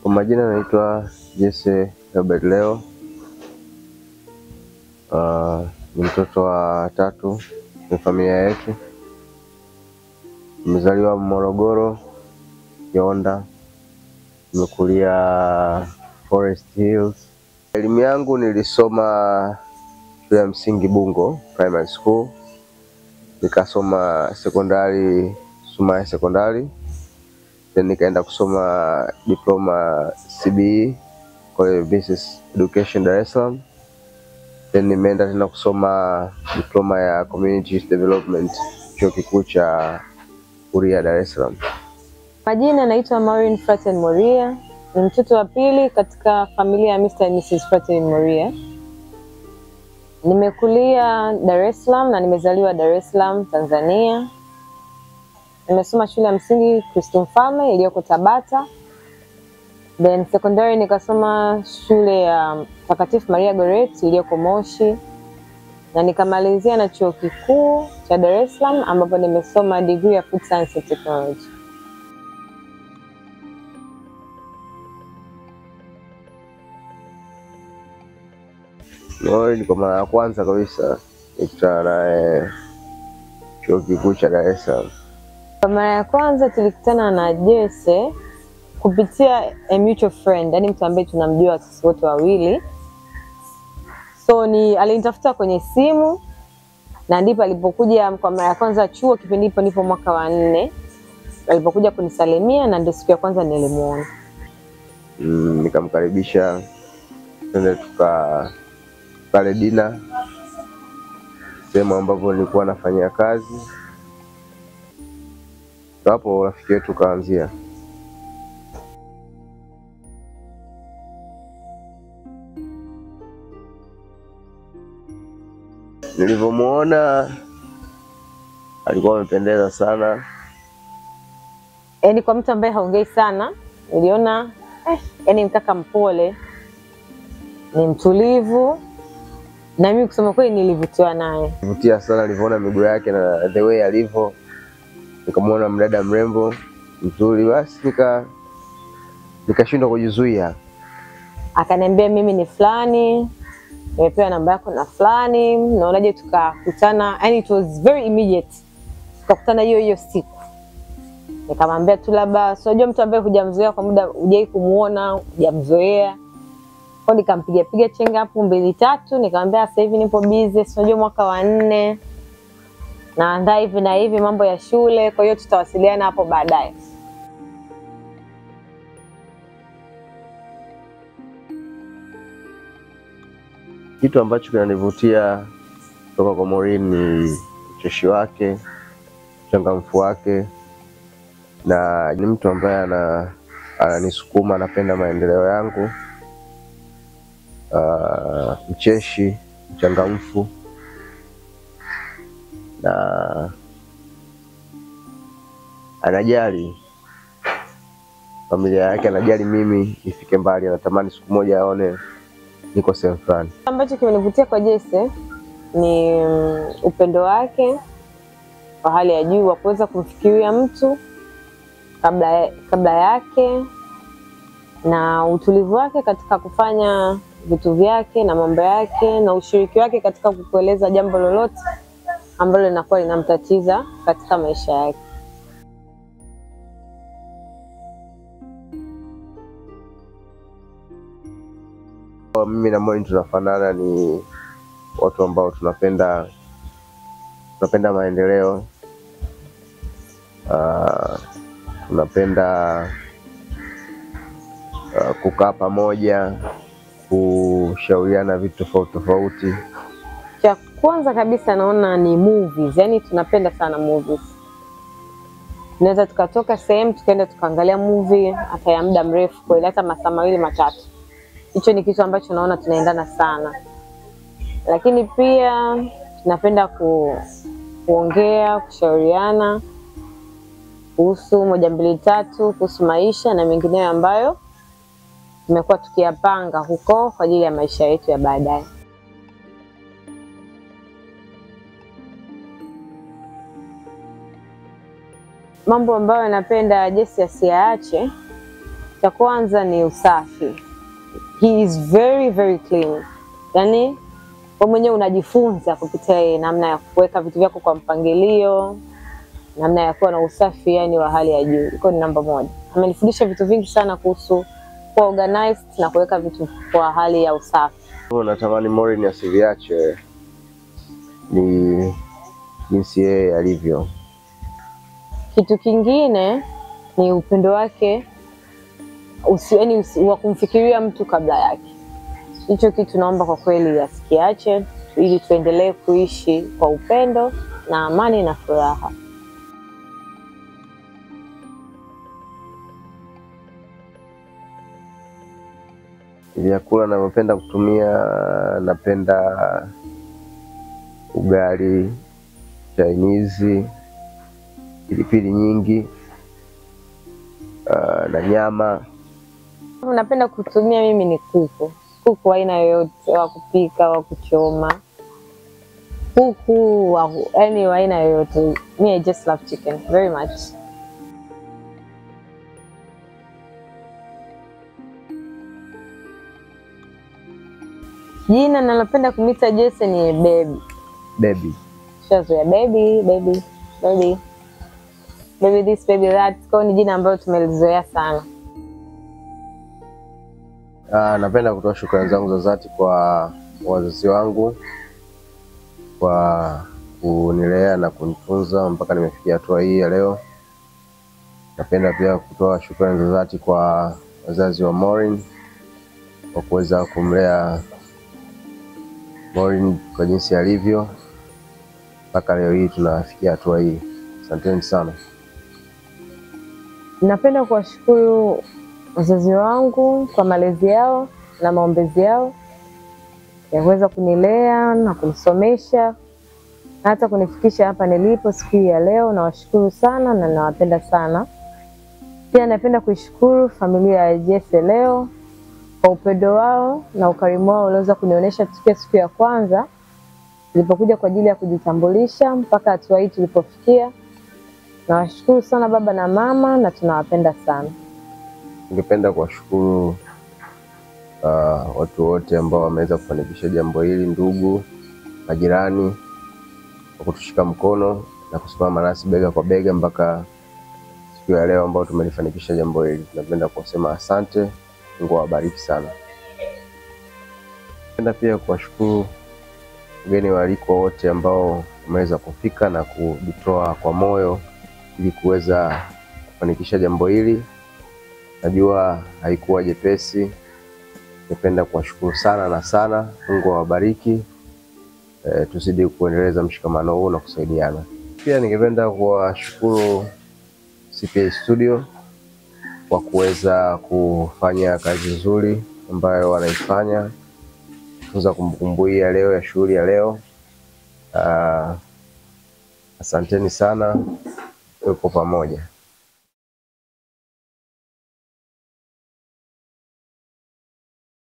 Kwa majina naitwa Jesse Herbert Leo. Uh, ni mtoto wa tatu kwenye familia yetu. Nimezaliwa Morogoro, Kionda. Nimekulia Forest Hills. Elimu yangu nilisoma shule ya msingi Bungo Primary School, nikasoma sekondari Sumaya Sekondari, then nikaenda kusoma diploma CBE College of Business Education Dar es Salaam, then nimeenda tena kusoma diploma ya Community Youth Development chuo kikuu cha Huria Dar es Salaam. Majina naitwa Maureen Fraten Moria, ni mtoto wa pili katika familia ya Mr. and Mrs. Fraten Moria. Nimekulia Dar es Salaam na nimezaliwa Dar es Salaam, Tanzania. Nimesoma shule ya msingi Kristo Mfalme iliyoko Tabata, then secondary nikasoma shule ya Mtakatifu Maria Goretti iliyoko Moshi, na nikamalizia na chuo kikuu cha Dar es Salaam ambapo nimesoma degree ya Food Science and Technology. Maureen kwa mara ya kwanza kabisa nikutana naye chuo kikuu cha Dar es Salaam. Kwa mara ya kwanza tulikutana na Jesse kupitia a mutual friend, yani mtu ambaye tunamjua sisi wote wawili. So ni alinitafuta kwenye simu na ndipo alipokuja kwa mara ya kwanza chuo, kipindi hipo nipo mwaka wa nne, alipokuja kunisalimia na ndio siku ya kwanza nilimuona. Mm, nikamkaribisha twende tuka pale dina sehemu ambapo nilikuwa nafanyia kazi, Ndo hapo urafiki wetu ukaanzia. Nilivyomuona alikuwa amependeza sana, Yaani kwa mtu ambaye haongei sana, niliona eh, yani mkaka mpole, ni mtulivu, na mimi kusema kweli nilivutiwa naye. vutia sana alivyoona miguu yake na the way alivyo, nikamwona mdada mrembo mzuri, basi nika nikashindwa kujizuia. akaniambia mimi ni fulani, nimepewa namba yako na fulani, naonaje tukakutana? Yani it was very immediate, tukakutana hiyo hiyo siku. Nikamwambia tu labda, si unajua mtu ambaye hujamzoea kwa muda, hujai kumuona, hujamzoea kwa, nikampiga piga chenga hapo mbili tatu, nikamwambia sasa hivi nipo busy, si unajua mwaka wa nne naandaa hivi na hivi mambo ya shule, kwa hiyo tutawasiliana hapo baadaye. Kitu ambacho kinanivutia kutoka kwa Maureen ni ucheshi wake, uchangamfu wake, na ni mtu ambaye ana ananisukuma, anapenda maendeleo yangu. Ah, mcheshi, mchangamfu na anajali familia yake, anajali mimi nifike mbali, anatamani siku moja aone niko sehemu fulani. ambacho kimenivutia kwa Jesse ni mm, upendo wake wa hali ya juu wa kuweza kumfikiria mtu kabla, kabla yake na utulivu wake katika kufanya vitu vyake na mambo yake na ushiriki wake katika kukueleza jambo lolote ambalo linakuwa linamtatiza katika maisha yake. Kwa mimi na Maureen tunafanana, ni watu ambao tunapenda tunapenda maendeleo. Ah, tunapenda ah, kukaa pamoja, kushauriana vitu tofauti tofauti. Cha kwanza kabisa naona ni movies, yani tunapenda sana movies. Tunaweza tukatoka sehemu tukaenda tukaangalia movie hata ya muda mrefu kweli, hata masaa mawili matatu. Hicho ni kitu ambacho naona tunaendana sana, lakini pia tunapenda ku, kuongea, kushauriana kuhusu moja mbili tatu, kuhusu maisha na mengineyo ambayo tumekuwa tukiyapanga huko kwa ajili ya maisha yetu ya baadaye. Mambo ambayo napenda Jesse asiyaache Cha kwanza ni usafi. He is very very clean, yaani wewe mwenyewe unajifunza kupitia yeye namna ya kuweka vitu vyako kwa mpangilio, namna ya kuwa na usafi yani wa hali ya juu. Iko ni namba moja. Amenifundisha vitu vingi sana kuhusu kuwa organized na kuweka vitu kwa hali ya usafi. Natamani Maureen asiliache ni jinsi yeye alivyo. Kitu kingine ni upendo wake usi, yani usi, wa kumfikiria mtu kabla yake. Hicho kitu naomba kwa kweli asikiache, ili tuendelee kuishi kwa upendo na amani na furaha. Vyakula navyopenda kutumia, napenda ugali, chainizi, pilipili nyingi ah, na nyama. Napenda kutumia mimi ni kuku, kuku aina yoyote, wa kupika, wa kuchoma, kuku wa yani wa aina yoyote. Me, I just love chicken very much. Jina nalopenda kumwita Jesse ni baby. Baby. Shazoea baby, baby, baby, baby this, baby that. Kwa hiyo ni jina ambalo tumelizoea sana. Ah, napenda kutoa shukrani zangu za dhati kwa wazazi wangu kwa kunilea na kunitunza mpaka nimefikia hatua hii ya leo. Napenda pia kutoa shukrani za dhati kwa wazazi wa Maureen kwa kuweza kumlea Maureen kwa jinsi alivyo mpaka leo hii tunafikia hatua hii. Asanteni sana. Napenda kuwashukuru wazazi wangu kwa malezi yao na maombezi yao ya kuweza kunilea na kunisomesha na hata kunifikisha hapa nilipo siku hii ya leo. Nawashukuru sana na nawapenda sana. Pia napenda kuishukuru familia ya Jesse leo kwa upendo wao na ukarimu wao ulioweza kunionyesha tukia siku ya kwanza nilipokuja kwa ajili ya kujitambulisha mpaka hatua hii tulipofikia. Nawashukuru sana baba na mama na tunawapenda sana. Ningependa kuwashukuru uh, watu wote ambao wameweza kufanikisha jambo hili, ndugu, majirani kwa kutushika mkono na kusimama nasi bega kwa bega mpaka siku ya leo ambao tumelifanikisha jambo hili. Napenda kusema asante, Mungu awabariki sana. Napenda pia kuwashukuru wageni waalikwa wote ambao wameweza kufika na kujitoa kwa moyo ili kuweza kufanikisha jambo hili. Najua haikuwa jepesi. Ningependa kuwashukuru sana na sana. Mungu awabariki. E, tuzidi kuendeleza mshikamano huu na kusaidiana. Pia ningependa kuwashukuru CPA Studio kwa kuweza kufanya kazi nzuri ambayo wanaifanya kutunza kumbukumbu hii ya leo ya shughuli ya leo. Ah, asanteni sana, tuko pamoja.